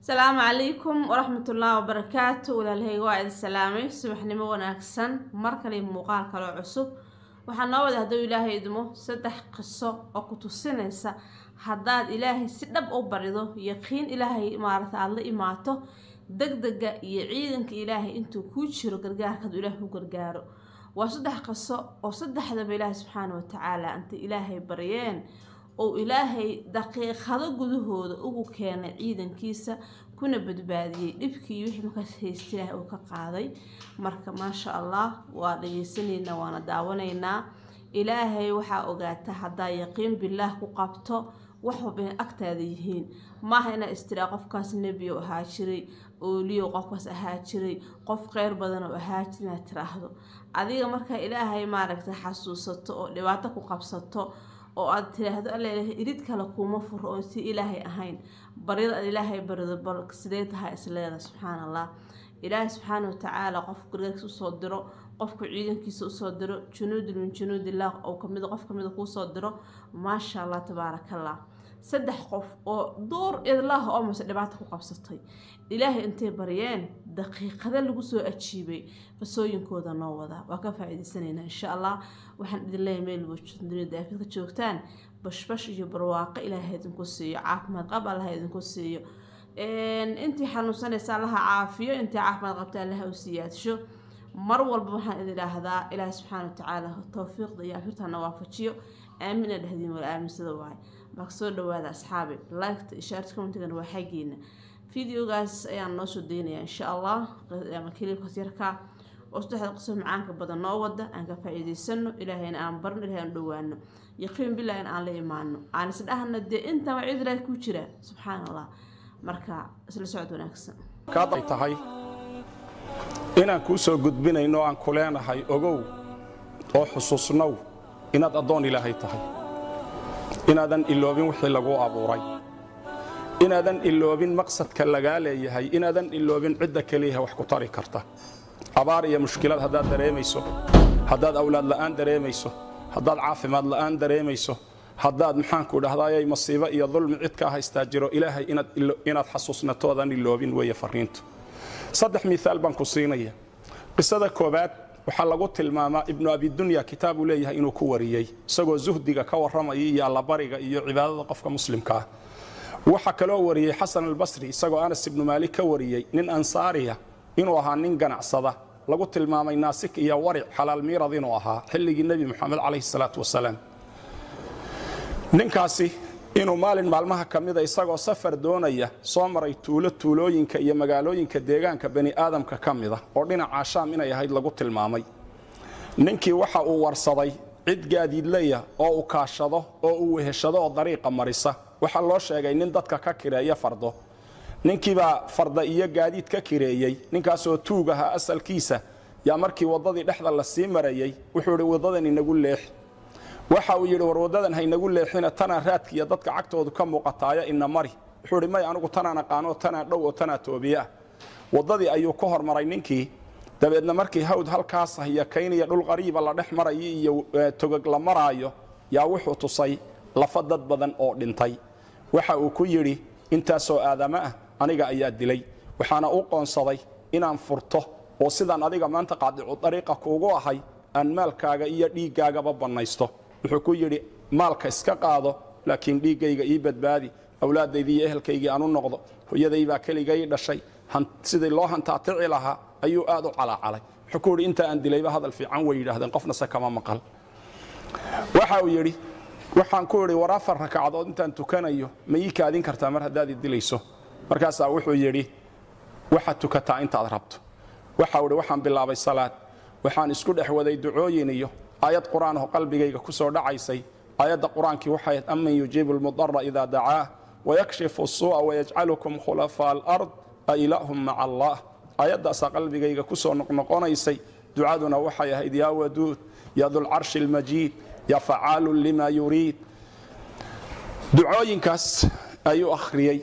asalaamu calaykum waraxmatullaahi wabarakaatu walaalahayga waa idin salaamay subaxnimo wanaagsan mar kale muuqaal kaloo cusub waxaa noo wada hadduu ilaahay idmo saddex qiso oo ku tusinaysa haddaad ilaahay si dhab u barido yaqiin ilaahay maarata aada la imaato degdega iyo ciidanka ilaahay intuu kuu jiro gargaarkaadu ilaahay ku gargaaro waa saddex qiso oo saddexdaba ilaahay subxaana watacaala intay ilaahay baryeen ou ilaahay daqiiqado gudahooda ugu keenay ciidankiisa kuna badbaadiyey dhibkii wixii markaas haysta ilaahay uu ka qaaday marka maasha allah waa dhageysanaynaa waana daawanaynaa ilaahay waxaa ogaata haddaa yaqiin bilaah ku qabto wax walba inay agtaada yihiin maaha inaa istiraa qofkaas nebiyo ahaa jiray ooliyo qofkaas ahaa jiray qof kheyr badan oo ahaa jira inaad tiraahdo adiga markaa ilaahay maaragtay xasuusato oo dhibaato ku qabsato oo aad tiraahdo alla irid kale kuuma furo oon si ilaahay ahayn baryada aad ilaahay barido bal sidee tahay isleeda subxaana allah ilaahay subxaana watacaala qofku gargaarkiisa usoo diro qofku ciidankiisa usoo diro junuudun min junuudillaah oo kamid qof kamida kuusoo diro maasha allah tabaarakallah saddex qof oo door idlaah oo mase dhibaato ku qabsatay ilaahay intay baryeen daqiiqada lagu soo ajiibay qisooyinkooda noo wada waa ka faa-iideysanaynaa insha allah waxaan idin leeyahay meel dunida aafidka joogtaan bashbash iyo barwaaqo ilaahay idinku siiyo caafimaad qab allaha idinku siiyo intii xanuunsanaysa allaha caafiyo intii caafimaad qabta allaha u siyaadsho mar walba waxaan idin idhaahdaa ilaahay subxaana watacaala towfiiqda iyo afirtana waafajiyo aamina dhehdiin wala aaminsada waay marka soo dhawaada asxaabi liketa ishaarta commentigana waa xaggiina videogaas ayaan noo soo daynayaa insha allah ama kiliibkaas yarkaa oo saddexda qiso macaanka badan noo wada aan ka faa-iideysano ilaahayna aan barno ilahay aan dhawaano yaqiin bilah in aan la imaano aan isdhahna dee intaba cid ilaah ku jira subxaana allah marka isla socod wanaagsan kaad tahay inaan kuu soo gudbinayno aan ku leenahay ogow oo xusuusnow inaad addoon ilaahay tahay inaadan iloobin wixii laguu abuuray inaadan iloobin maqsadka lagaa leeyahay inaadan iloobin cidda keliyaha wax ku tari karta abaar iyo mushkilad haddaad dareemayso haddaad awlaad la'aan dareemayso haddaad caafimaad la'aan dareemayso haddaad maxaanku dhahdaayay masiibo iyo dulmi cid kaa haystaa jiro ilaahay inaad xasuusnatoodan iloobin weeye farriintu saddex miaal baan ku siinaya qisada koobaad waxaa lagu tilmaamaa ibnu abidunya kitaabuu leeyahay inuu ku wariyey isagoo zuhdiga ka warramaya iyo allabariga iyo cibaadada qofka muslimkaa waxaa kaloo wariyey xasan albasri isagoo anas ibnu maalik ka wariyey nin ansaariya inuu ahaa nin ganacsada lagu tilmaamay naasik iyo waric xalaal miirad inuu ahaa xilligii nebi moxamed calayhi salaatu wasalaam ninkaasi inuu maalin maalmaha ka mida isagoo safar doonaya soo maray tuulo tuulooyinka iyo magaalooyinka deegaanka bani aadamka ka mida oo dhinaca shaam inay ahayd lagu tilmaamay ninkii waxa uu warsaday cid gaadiidleya oo uu kaashado oo uu weheshado oo dariiqa marisa waxaa loo sheegay nin dadka ka kireeya fardo ninkiibaa farda iyo gaadiid ka kireeyey ninkaasoo tuug ahaa asalkiisa yaa markii waddadii dhexda la sii marayey wuxuu idhi waddadan inagu leex waxa uu yidhi war waddadan haynagu leexina tanaa raadkiiyo dadka cagtoodu ka muuqataaya ina mari wuxuu idhi may anigu tanaan aqaanoo tanaa dhow oo tanaa toobiye ah waddadii ayuu ka hormaray ninkii dabeedna markii hawd halkaas hayakaynaya dhul qariiba la dhex marayo iyo togog la maraayo yaa wuxuu tusay lafa dad badan oo dhintay waxa uu ku yidhi intaasoo aadamo ah aniga ayaa dilay waxaana u qoonsaday inaan furto oo sidaan adiga maanta qaadicu dariiqa kuugu ahay aan maalkaaga iyo dhiiggaagaba bannaysto wuxuu ku yidhi maalka iska qaado laakiin dhiiggayga ii badbaadi awlaadaydii iyo ehelkaygii aan u noqdo hoyadaybaa keligay dhashay sidii loo hantaatici lahaa ayuu aad u calaacalay wuxuu ku yidhi inta aan dilayba hadal fiican way yidhaahdeen qofnase kama maqal waxa uu yidhi waxaan ku idhi war afar rakacadood intaan tukanayo ma ii kaadin kartaa mar haddaad i dilayso markaasaa wuxuu yidhi waxaad tukataa intaad rabto waxau idhi waxaan bilaabay salaad waxaan isku dhex waday ducooyin iyo aayad qur-aan oo qalbigayga ku soo dhacaysay aayadda qur-aankii waxay ahayd aman yujiibu lmudara idaa dacaah wayakshifu suu'a wayajcalukum khulafaa alard a ilaahum maca allah aayaddaasaa qalbigayga ku soo noqnoqonaysay ducaduna waxay ahayd yaa waduud yaa dulcarshi almajiid yaa facaalun lima yuriid ducooyinkaas ayuu akhriyey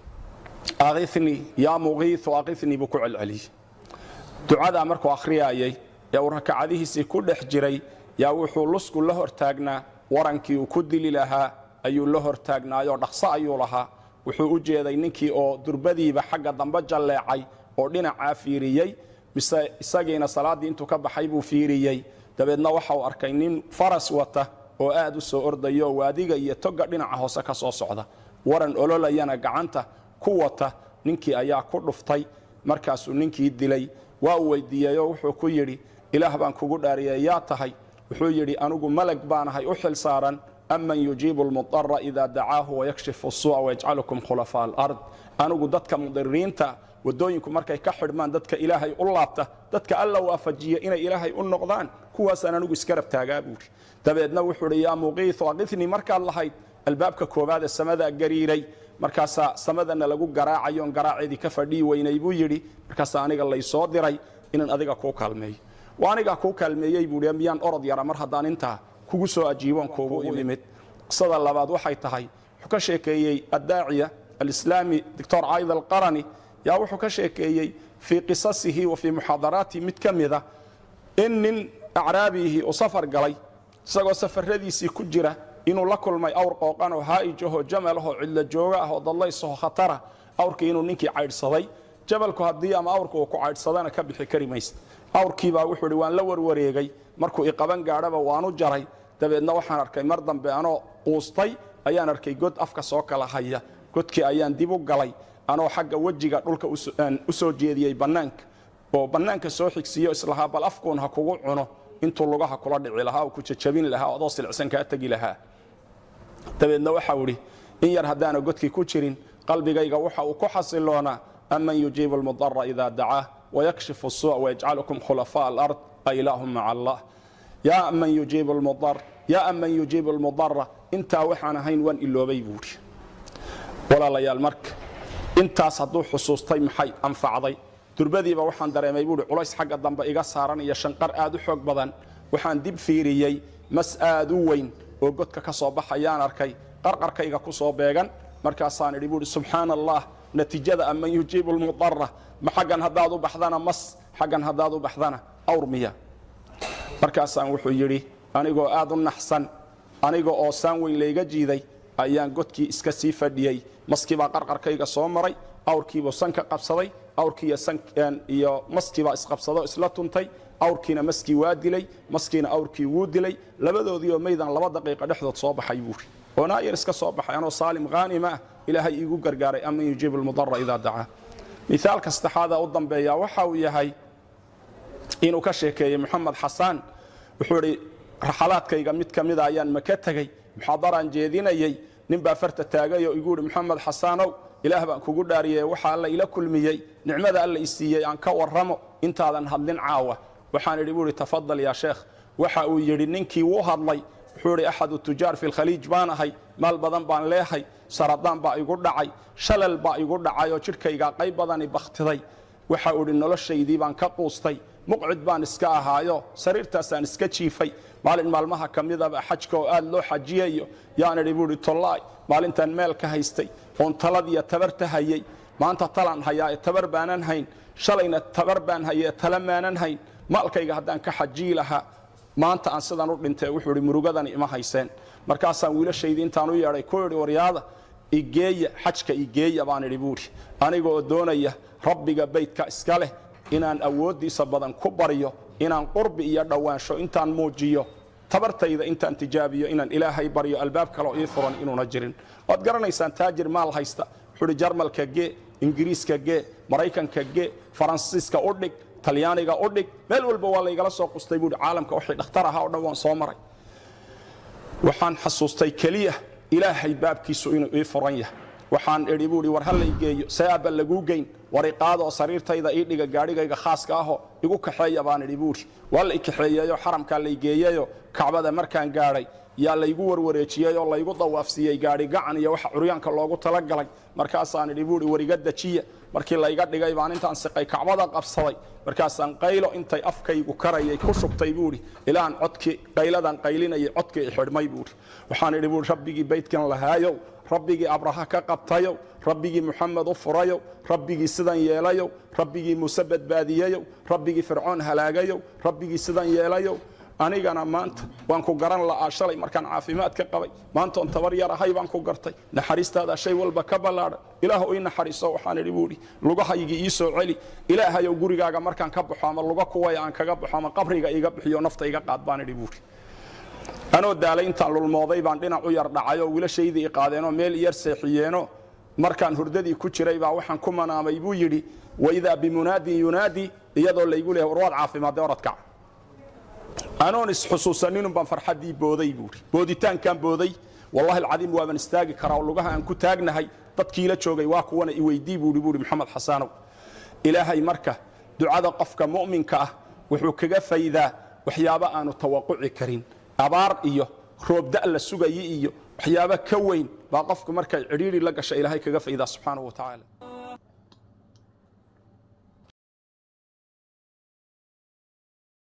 akhini yaa muqiiu akhini buu ku celceliyey ducadaa markuu akhriyaayay ee uu rakacadihiisii ku dhex jiray yaa wuxuu lusku la hortaagnaa warankii uu ku dili lahaa ayuu la hortaagnaayoo dhaqso ayuu lahaa wuxuu u jeeday ninkii oo durbadiiba xagga dambe jalleecay oo dhinacaa fiiriyey mise isagiina salaaddii intuu ka baxay buu fiiriyey dabeedna waxa uu arkay nin faras wata oo aad u soo ordayo waadiga iyo toga dhinaca hoose ka soo socda waran ololayana gacanta ku wata ninkii ayaa ku dhuftay markaasuu ninkii dilay waa uu weydiiyeyoo wuxuu ku yidhi ilaah baan kugu dhaariyey yaa tahay wuxuu yidhi anigu malag baanahay u xil saaran aman yujiibu lmudara ida dacaahu wayakshifu suuca wayajcalukum khulafaa alard anigu dadka mudiriinta wadooyinku markay ka xidhmaan dadka ilaahay u laabta dadka alla waafajiya inay ilaahay u noqdaan kuwaasaan anigu iskarab taagaa buuri dabeedna wuxuu hi yaa muqiiu aqitnii markaad lahayd albaabka koowaad ee samadaa gariiray markaasaa samadana lagu garaacayoon garaaceedii ka fadhii weynay buu yidhi markaasaa aniga laysoo diray inaan adiga kuu kaalmeeyo waa anigaa kuu kaalmeeyey buui miyaan orod yara mar haddaan intaa kugu soo ajiiboon kuugu imid qisada labaad waxay tahay wuxuu ka sheekeeyey addaaciya alislaami doctor cayd alqarani yaa wuxuu ka sheekeeyey fii qisasihi wa fii muxaadaraatihi mid ka mida in nin acraabiihi uu safar galay isagoo safaradiisii ku jira inuu la kulmay awr qooqan oo haa'ijahoo jamalahoo cidlo jooga ah oo dadlaysahoo khatara awrkii inuu ninkii caydhsaday jabalku haddii ama awrka uu ku caydhsadana ka bixi kari maysa awrkiibaa wuxuu hi waan la warwareegay markuu iqaban gaadhaba waanu jaray dabeedna waxaan arkay mar dambe anoo quustay ayaan arkay god afka soo kala haya godkii ayaan dib u galay anoo xagga wejiga dhulka u soo jeediyey bannaanka oo bannaanka soo xigsiiyo islahaa bal afkuun ha kugu cuno intuu lugaha kula dhici lahaa oo ku jajabin lahaa adoo silicsan kaa tegi lahaa dabeedna waxau idhi in yar haddaana godkii ku jirin qalbigayga waxa uu ku xasiloonaa aman yujiibu lmudara ida dacaah wayakshifu suuc wayajcalukum khulafaa alard a ilaahum maca allah yaa aman yujiibu lmudar yaa aman yujiibu lmudara intaa waxaan ahayn waan iloobay buuri walaalayaal marka intaas hadduu xusuustay maxay anfacday durbadiiba waxaan dareemay buuhi culays xagga dambe iga saaran iyo shanqar aad u xoog badan waxaan dib fiiriyey mas aad u weyn oo godka ka soo baxayaan arkay qarqarkayga ku soo beegan markaasaan idhi buuhi subxaana allah natiijada aman yujiibu lmudara ma xaggan haddaad u baxdana mas xaggan haddaad u baxdana awr miya markaasaan wuxuu yidhi anigoo aad u naxsan aniga oo saan weyn layga jiiday ayaan godkii iska sii fadhiyey maskiibaa qarqarkayga soo maray awrkiibuu sanka qabsaday awrkiiyo iyo maskiibaa isqabsado isla tuntay awrkiina maskii waa dilay maskiina awrkii wuu dilay labadoodii oo maydan laba daqiiqa dhexdood soo baxay buuri oo naayar iska soo baxay anoo saalim haanima ah ilaahay iigu gargaaray aman yujiibu lmudara idaa dacaa miaalka saddexaada u dambeeya waxa uu yahay inuu ka sheekeeyey moxamed xasaan wuxuu idhi raxalaadkayga mid ka mida ayaan maka tegey muxaadaraan jeedinayey ninbaa farta taagay oo igu ihi moxamed xasaanow ilaah baan kugu dhaariyey waxa alla ila kulmiyey nicmada alla i siiyey aan ka warramo intaadan hadlin caawa waxaan idhi buu ihi tafadal yaa sheekh waxa uu yidhi ninkii wuu hadlay wuxuu idhi axadu tujaar fi lkhaliij baan ahay maal badan baan leehay saradaan baa igu dhacay shalal baa igu dhacay oo jidhkaygaa qayb badani bakhtiday waxa uu idhi noloshaydii baan ka quustay muqcid baan iska ahaayo sariirtaasaan iska jiifay maalin maalmaha ka midaba xajka oo aad loo xajiyayo yaan idhi buu ihi tollaay maalintaan meel ka haystay oon taladiyo tabarta hayey maanta talaan hayaa ee tabar baanan hayn shalayna tabar baan haye ee tala maanan hayn maalkayga haddaan ka xajiyi lahaa maanta aan sidan u dhintay wuxuu idhi murugadani ima hayseen markaasaan wiilashaydii intaan u yeedhay ku idhi waryaada igeeya xajka igeeya baan idhi buuhi aniga oo doonaya rabbiga baydka iska leh inaan awooddiisa badan ku baryo inaan qurbi iyo dhowaansho intaan muujiyo tabartayda intaan tijaabiyo inaan ilaahay baryo albaab kaleo ii furan inuuna jirin waad garanaysaan taajir maal haysta wuxuuhi jarmalka gee ingiriiska gee maraykanka gee faransiiska u dhig talyaaniga u dhig meel walba waa laygala soo qustay buuhi caalamka wixii dhakhtar ahaa o dhan waan soo maray waxaan xasuustay keliya ilaahay baabkiisu inuu ii furan yahay waxaan idhi buuhi war ha laygeeyo see aabba laguu geyn wariqaadoo sariirtayda ii dhiga gaadhigayga khaaska ahoo igu kaxeeya baan idhi buuhi waa lay kaxeeyeyo xaramkaa laygeeyeyo kacbada markaan gaadhay yaa laygu warwareejiyey oo laygu dawaafsiiyey gaadhi gacan iyo waxa curyaanka loogu talagalay markaasaan idhi buuhi wariga dajiya markii layga dhigay baan intaan siqay kacbada qabsaday markaasaan qaylo intay afkaygu karayay ku shubtay buuhi ilaan codkii qayladan qaylinayay codkii i xidhmay buuhi waxaan idhi buuhi rabbigii baydkan lahaayow rabbigii abraha ka qabtayow rabbigii muxamed u furayow rabbigii sidan yeelayow rabbigii muuse badbaadiyeyow rabbigii fircoon halaagayow rabbigii sidan yeelayow anigana maanta waan ku garan la'aa shalay markaan caafimaad ka qabay maantoon tabar yar ahay baan ku gartay naxariistaadaa shay walba ka ballaadhan ilaahu ii naxariiso waxaan idhi buuhi lugahaygii ii soo celi ilaahayow gurigaaga markaan ka baxo ama luga kuwaya aan kaga baxo ama qabriga iga bixiyo nafta iga qaad baan idhi buuhi anoo daalay intaan lulmooday baan dhinac u yar dhacay oo wiilashaydii i qaadeenoo meel iyar seexiyeenoo markaan hurdadii ku jiray baa waxaan ku manaamay buu yidhi waidaa bimunaadin yunaadi iyadoo laygu leeyahay warwaad caafimaadee oradkac anoon isxusuusaninun baan farxaddii booday buuhi booditaankaan booday wallahi alcadiim waaban istaagi karaa oo lugaha aan ku taagnahay dadkiila joogay waa kuwana iweydii buuhi buuhi maxamed xasaanow ilaahay marka ducada qofka mu'minka ah wuxuu kaga faydaa waxyaabo aanu tawaquci karin abaar iyo roobda' la sugayi iyo waxyaabo ka weyn baa qofku markay cidhiidhi la gasha ilaahay kaga faydaa subxaanahu wa tacaala